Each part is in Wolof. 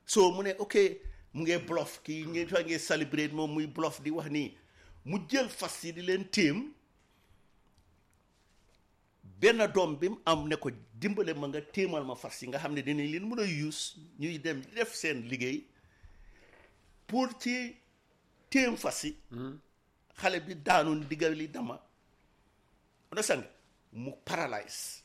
so mu ne ok mu ngee bluff kii ngeen fa ngee celebrate moom muy bluff di wax nii mu jël fas yi di leen téem benn doom bi mu am ne ko dimbale ma nga téemal ma fas yi nga xam ne dinañ leen mën a use ñuy dem di def seen liggéey pour ci téem fas yi xale bi daanu diggal li dama understand nga mu paralyse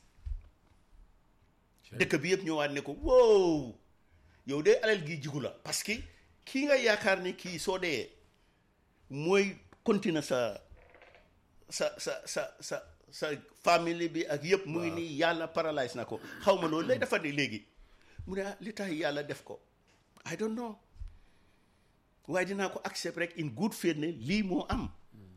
dëkk bi yëpp ñëwaat ne ko wow yow de alal gi jigu la parce que kii nga yaakaar ni kii soo dee mooy continuer sa sa sa sa sa sa famille bi ak yëpp mu ngi nii yàlla paralyse na ko xaw ma loolu lay dafa ne léegi mu ne ah li tax yàlla def ko I don't know waaye dinaa ko accept rek in good faith ne lii moo am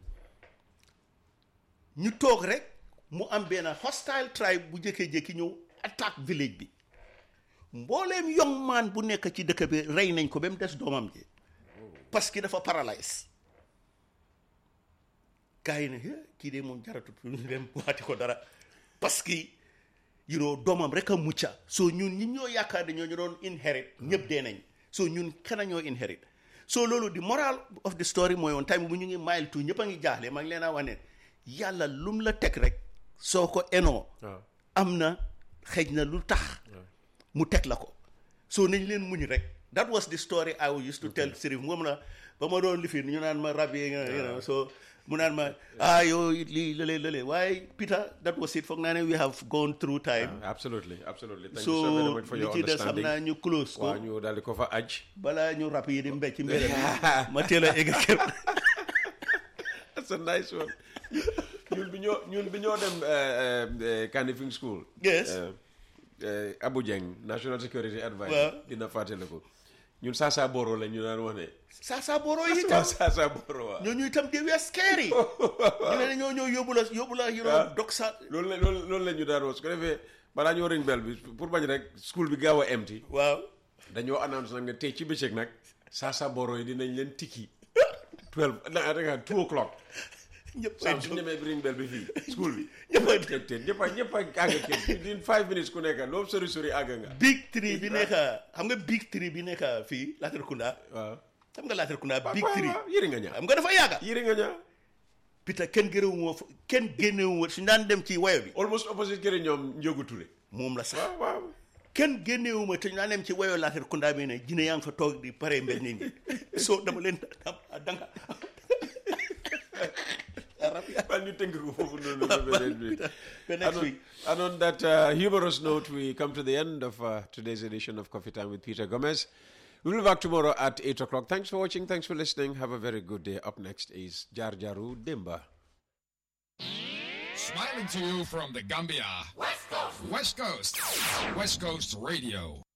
ñu toog rek mu am benn hostile tribe bu jékkee-jékki ñëw attaque village bi mbooleem young man bu nekk ci dëkk bi rey nañ ko ba mu des doomam ji parce que dafa paralyse gars yi ne "Eh, kii de moom jaratut pour ñu dem waati ko dara parce que you know doomam rek a mucca so ñun ñi ñoo yaakaar ne ñoo ñu doon inherit ñëpp dee nañ so ñun kenn ñoo inherit so loolu di moral of the story mooy woon time bu ñu ngi mile two ñëpp a ngi jaaxle maa ngi leen a wax ne yàlla lum la teg rek soo ko enoo waaw am na xëj na lu tax mu teg la ko so nañ leen muñ rek that was the story I used to tell Sirif moom la ba ma doon lifin ñu naan ma rab yi nga you know so mu naan ma ah yow lii lële lële waaye Peter that was it foog naa ne we have gone through time absolutely absolutely thank so you so very much for li your ci des xam understanding naa ñu close ko waaw ñu daal di ko fa aj balaa ñu rab yi di mbécc mbére ma teel a egg kër that's a nice one ñun bi ñoo ñun bi ñoo dem eh, eh, Kanifing school Yes. eh, eh, Abu Jeng national security adviser Waaw. dina fàttaliku ñun Sasa Boro la ñu daan wax ne Sasa Boro yi waaw tam Sasa Boro waaw ñooñu itam di wee scary ñu ne ñoo ñëw yóbbu la yóbbu la you know Ah. dog sa loolu la loolu loolu la ñu daan wax su ko defee balaa ñoo ring bell bi pour bañ rek school bi gaaw a empty waaw dañoo announce nag ne tey ci bëccëg nag Sasa Boro yi dinañ leen tikki 12 da nga 2 o'clock ñëpp saa su ñu demee ring bell bi fii school bi ñëpp a te te ñëpp a ñëpp a àgg kër in five minutes ku nekk loo sori sori àgg nga big tree bi nekk xam nga big tree bi nekk fii Latrikunda waaw xam nga Latrikunda big tree waaw yëri nga ñaa xam nga dafa yàgga yëri nga ñaa Peter kenn gërëwu moo fa kenn génnewu ma suñu daan dem ci wayo bi almost opposite kër ñoom Njogu Touré moom la sax waaw waaw kenn génnewu ma te ñu daan dem ci wayo Latrikunda bi ne jine yaa ngi fa toog di pare mbel nit ñi soo dama leen da- danga Well, ñu tënk ko foofu noonu Well, ba beneen week. Peter, the next And on- week. And on that uh, humorous note, we come to the end of uh, today's edition of Coffee Time with Peter Gomez. We'll be back tomorrow at 8 o'clock. Thanks for watching. Thanks for listening. Have a very good day. Up next is Jar Jaru Dimba. Smiling to you from the Gambia. West Coast. West Coast. West Coast Radio.